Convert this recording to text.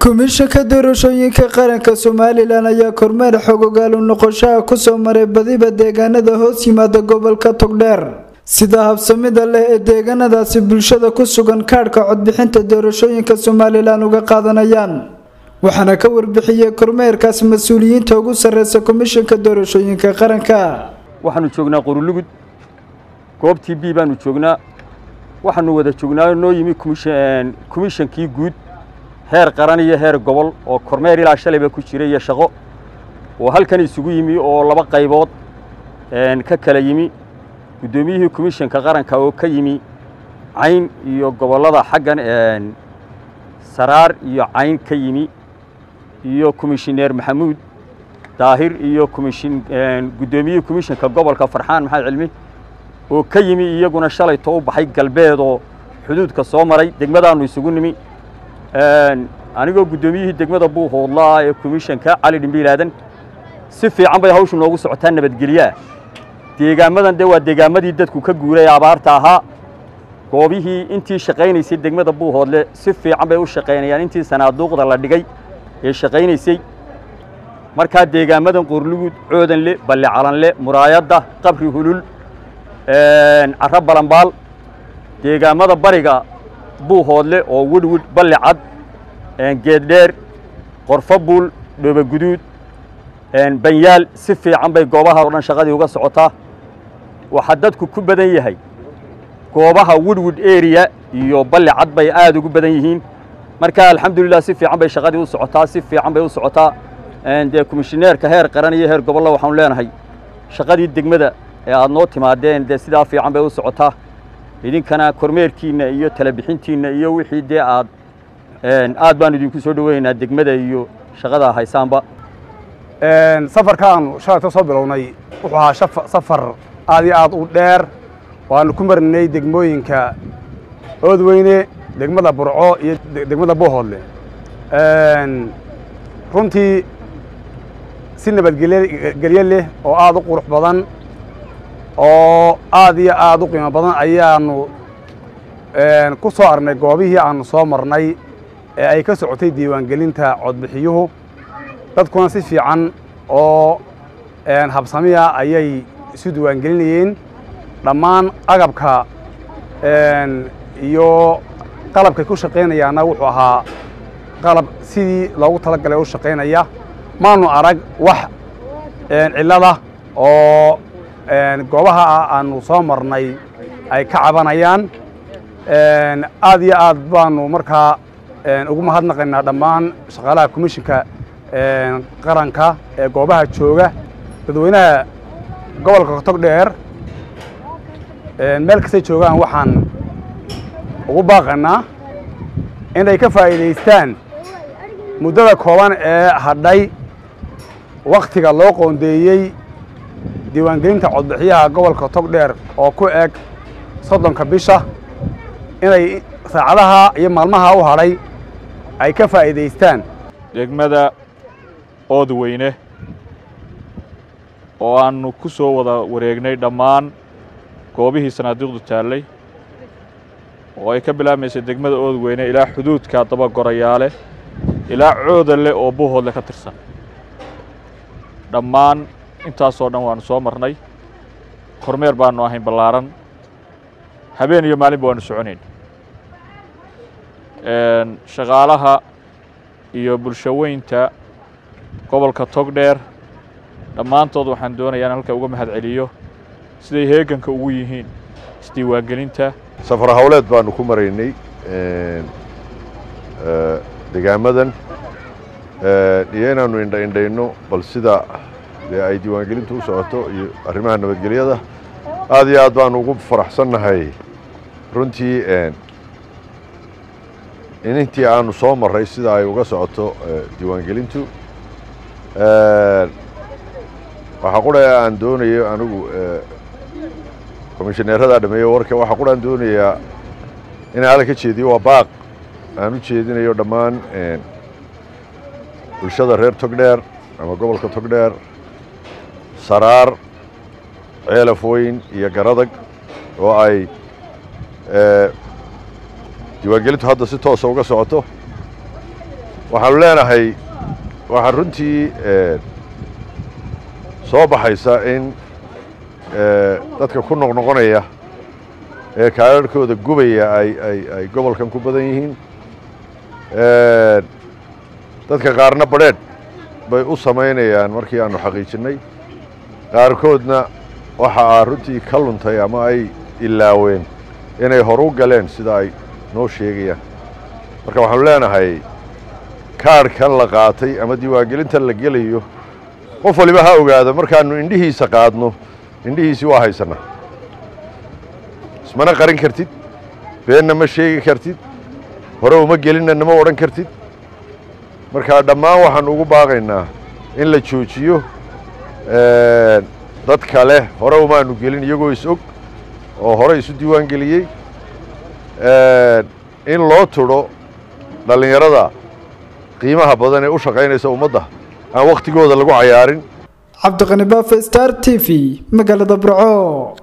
komishanka doorashooyinka qaranka somalilan ayaa kormeer xogogaalu noqoshaha kusoo maray badiba deegaanada hoos yimaada gobolka togdheer sida habsamida leh ee deegaanadaasi bulshada ku sugan kaadhka codbixinta doorashooyinka somalilan uga qaadanayaan waxaana ka warbixiyey kormeerkaas mas-uuliyiinta ugu sareysa komishanka doorashooyinka qaranka waxaanu joognaa qorulugud goobtii b baanu joognaa waxaanu wada joognaa noo yimi komishankii guud heer qaran iyo heer gobol oo kormeer ilaa shalayba ku jira iyo shaqo oo halkan isugu yimi oo laba qaybood ka kala yimi guddoomiyihii komishanka qaranka oo ka yimi cayn iyo gobollada xaggan saraar iyo cayn ka yimi iyo komishineer maxamuud daahir iyo komishin guddoomiyihii komishanka gobolka farxaan maxamed cilmi oo ka yimi iyaguna shalayto u baxay galbeed oo xuduudka soo maray degmadaannu isugu nimi anigoo guddoomiyihii degmada buuhoodlaa ee komishanka cali dhimbiilaadan si fiican bay hawshu noogu socotaa nabadgelyaah deegaamadan dee waa deegaamadii dadku ka guuray abaarta ahaa goobihii intii shaqaynaysay degmada buuhoodle si fiican bay u shaqaynayaan intii sanaaduuqda la dhigay ee shaqaynaysay markaa deegaamadan qorlugud coodanle balle calanle muraayadda qabri hulul carro balambaal deegaamada bariga buuhoodle oo wedhwid balli cad geeddheer qorfo buul dhooboguduud banyaal si fiican bay goobaha o dhan shaqadii uga socotaa waxaa dadku ku badan yahay goobaha wedhwid area iyo balli cad bay aad ugu badan yihiin marka alxamdulilah si fiican bay shaqadii u socotaa si fiican bay u socotaa dee komishineerka heer qaran iyo heer gobolla waxaanu leenahay shaqadii degmada ee aad noo timaadeen dee sidaa fiican bay u socotaa idinkana kormeerkiinna iyo talabixintiinna iyo wixii dee aad aad baanu idinku soo dhoweynaynaa degmada iyo shaqada haysaanba safarkaanu shalayto soo bilownay wuxuu ahaa safar aad iyo aad u dheer waanu ku marnay degmooyinka oodweyne degmada burco iyo degmada buuhoodle runtii si nabadgelyo leh oo aad u qurux badan oo aad iyo aad u qiimo badan ayaanu ku soo arnay goobihii aanu soo marnay ee ay ka socotay diiwaangelinta codbixiyuhu dadkuna si fiican oo habsamiya ayay isu diiwaangelinayeen dhammaan agabka iyo qalabkay ku shaqaynayaanna wuxuu ahaa qalab sidii loogu talagalay u shaqaynaya maanu arag wax cillada oo goobaha aanu soo marnay ay ka cabanayaan aad iyo aad baanu markaa ugu mahadnaqaynaa dhammaan shaqaalaha komishinka qaranka ee goobaha jooga dadweynaha gobolka togdheer meel kastay joogaan waxaan ugu baaqaynaa inay ka faa'iidaystaan muddada kooban ee hadhay wakhtiga loo qoondeeyey diiwaangelinta codbixiyaha gobolka togdheer oo ku eg soddonka bisha inay saacadaha iyo maalmaha u hadhay ay ka faa'iidaystaan degmada oodweyne oo aannu ku soo wada wareegnay dhammaan goobihii sanaaduuqdu taallay oo ay ka bilaabmaysay degmada oodweyne ilaa xuduudka dabagorayaale ilaa coodanle oo buuhoodle ka tirsan dhammaan intaasoo dhan waannu soo marnay kormeer baannu ahayn ballaaran habeen iyo maalinba waannu soconayn shaqaalaha iyo bulshaweynta gobolka togdheer dhammaantood waxaan doonayaa in halka uga mahad celiyo siday heeganka ugu yihiin isdiiwaangelinta safar hawleed baanu ku maraynay degaamadan iyo inaannu indhaindhayno bal sida dee ay diiwaangelintu u socoto iyo arrimaha nabadgelyada aad iyo aad baanu ugu faraxsannahay runtii in intii aanu soo marray sida ay uga socoto diiwaangelintu waxaa qura aan doonayo anigu komishineeradaa dhameeyo warka waxaa qura aan doonayaa inaan alla ka jeediyo waa baaq aan u jeedinayo dhammaan bulshada reer togdheer ama gobolka togdheer saraar ceelaf weyn iyo garadag oo ay diiwaangelintu hadda si toosa uga socoto waxaanu leenahay waxaa runtii soo baxaysa in dadka ku noqnoqonaya ee kaadharhkooda gubaya ay ay ay gobolkan ku badan yihiin dadka qaarna badrheedh bay u samaynayaan markii aanu xaqiijinnay qaarkoodna waxa aa runtii ka luntay ama ay ilaaween inay horu galeen sida ay noo sheegayaan marka waxaanu leenahay kaadhkan la qaatay ama diiwaangelintan la gelayo qof waliba ha ogaado markaannu indhihiisa qaadno indhihiisii waa haysannaa ismana qarin kartid beenna ma sheegi kartid hore uma gelinna nama odhan kartid marka dhammaan waxaannu ugu baaqaynaa in la joojiyo dad kale hore umaanu gelin iyagoo is og oo hore isu diiwaan geliyey in loo tudho dhallinyarada qiimaha badan ee u shaqaynaysa ummadda aan wakhtigooda lagu cayaarin cabdiqani baafe star t v magaalada burco